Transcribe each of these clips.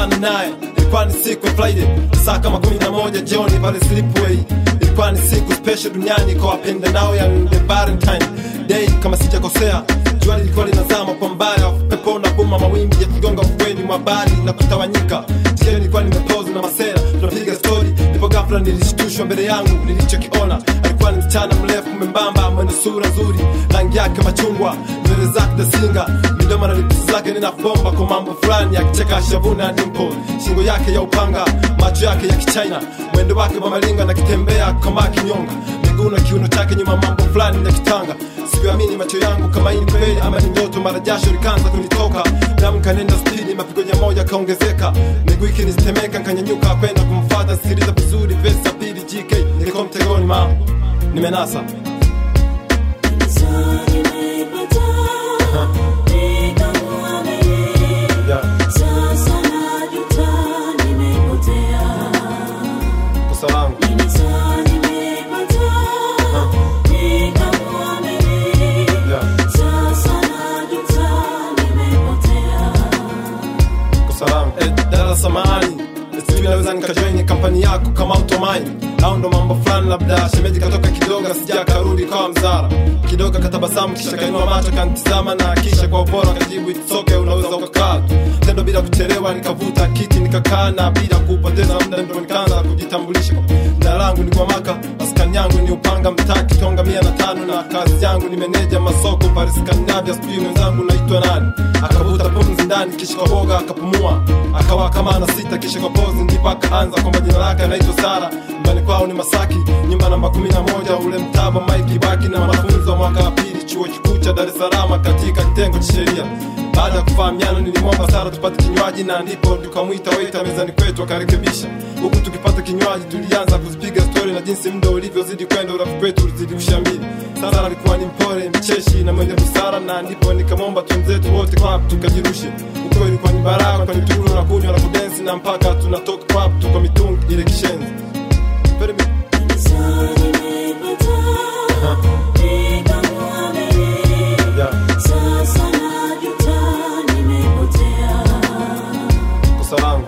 kukutana naye ilikuwa ni siku ya Friday saa kama kumi na moja jioni pale Slipway. Ilikuwa ni siku special duniani kwa wapenda nao ya the Valentine Day kama sijakosea. Jua lilikuwa linazama kwa mbali, pepo na buma, mawimbi yakigonga ufukweni mwa bahari na kutawanyika. Jioni nilikuwa nimepoza na masera, tunapiga story, ndipo ghafla nilishtushwa mbele yangu nilichokiona. Alikuwa ni msichana mrefu mwembamba, mwenye sura nzuri, rangi yake machungwa, nywele zake dasinga, midomo na lips zake ninafomba kwa mambo fulani, akicheka shavuna dimple, shingo yake ya upanga, macho yake ya kichina, mwendo wake wa malinga na kitembea kama kinyonga, miguu na kiuno chake nyuma, mambo fulani na kitanga. Sikuamini macho yangu kama hii ni kweli ama ni ndoto, mara jasho likaanza kunitoka, damu kanenda spidi, mapigo ya moja kaongezeka, miguu ikinitemeka, nkanyanyuka kwenda kumfuata. Sikiliza vizuri, verse ya pili, GK nilikuwa mtegoni, ma nimenasa yeah. kosa langu yeah. kosa langu eh, dada samahani sijui naweza nikajoini kampani yako kama utomaini au ndo mambo fulani labda shemeji katoka kidogo sija karudi kawa mzara kidogo katabasamu kisha kainua macho kanitizama na kisha kwa upora kajibu itsoke unaweza ukakaa tu tendo bila kuchelewa nikavuta kiti nikakaa na bila kupoteza muda ndo nikaanza kujitambulisha jina langu ni kwa maka maskani yangu ni upanga mtaa kitonga mia na tano na kazi yangu ni meneja masoko pale skandinavia sijui mwenzangu naitwa nani akavuta pumzi ndani kisha kwa boga akapumua akawa kama ana sita kisha kwa pozi ndipo akaanza kwamba jina lake anaitwa sara nyumbani kwao ni masaki nyumba namba kumi na moja ule mtaba maiki baki na mafunzo wa mwaka wa pili chuo kikuu cha dar es salaam katika kitengo cha sheria baada ya kufahamiana nilimwomba sara tupate kinywaji na ndipo tukamwita waita mezani kwetu akarekebisha huku tukipata kinywaji tulianza kuzipiga stori na jinsi muda ulivyozidi kwenda urafiki wetu ulizidi kushamili sara alikuwa ni mpole mcheshi na mwenye busara na ndipo nikamwomba twenzetu wote club tukajirushe huko ilikuwa ni baraka kwani tulu na kunywa na kudensi na mpaka tunatoka club tuko mitungi ile kishenzi Very mi- yeah, kosa langu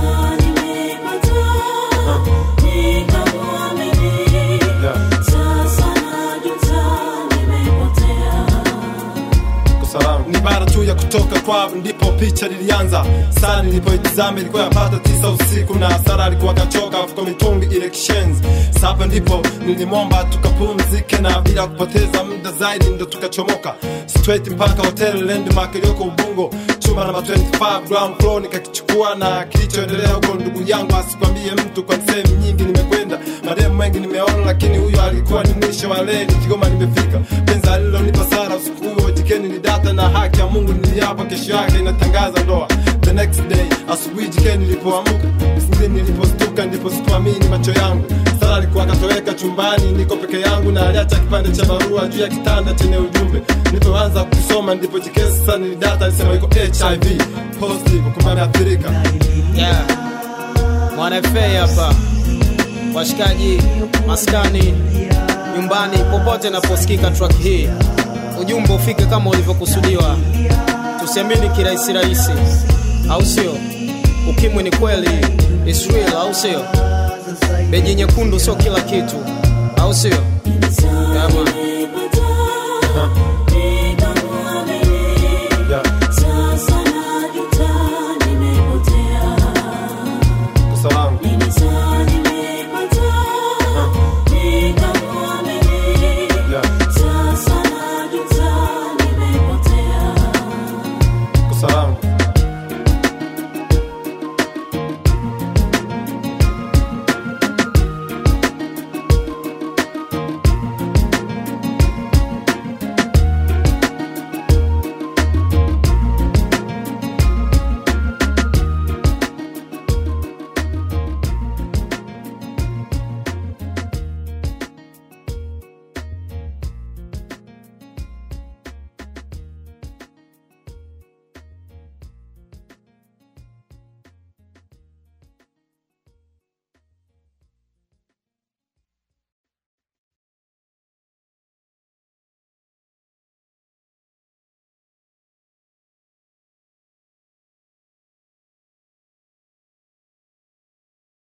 yeah, kosa langu ni bara tu ya kutoka club ndipo picha lilianza saa nilipoitizama ilikuwa yapata tisa usiku na sara alikuwa kachoka kwa mitungi ile kishenzi sapa ndipo nilimwomba tukapumzike na bila kupoteza muda zaidi ndo tukachomoka straight mpaka hotel landmark iliyoko ubungo chumba namba 25 ground floor nikakichukua na kilichoendelea huko ndugu yangu asikwambie mtu kwa sehemu nyingi nimekwenda mademu wengi nimeona lakini huyo alikuwa ni mwisho wa leli kigoma nimefika penza alilonipa sara usiku huo jikeni ni data na haki ya mungu niliapa kesho yake inatangaza ndoa the next day asubuhi jikeni nilipoamka sindi nilipostuka ndipo sikuamini macho yangu sara alikuwa akatoweka chumbani niko peke yangu na aliacha kipande cha barua juu ya kitanda chenye ujumbe nilipoanza kusoma ndipo jikeni sasa nilidata alisema iko hiv positive kumbe ameathirika yeah. Mwana FA hapa, washikaji, maskani, nyumbani, popote naposikika track hii, ujumbe ufike kama ulivyokusudiwa. Tusiamini kirahisi rahisi, au sio? Ukimwi ni kweli, it's real, au sio? Beji nyekundu sio kila kitu, au sio? Yeah, man.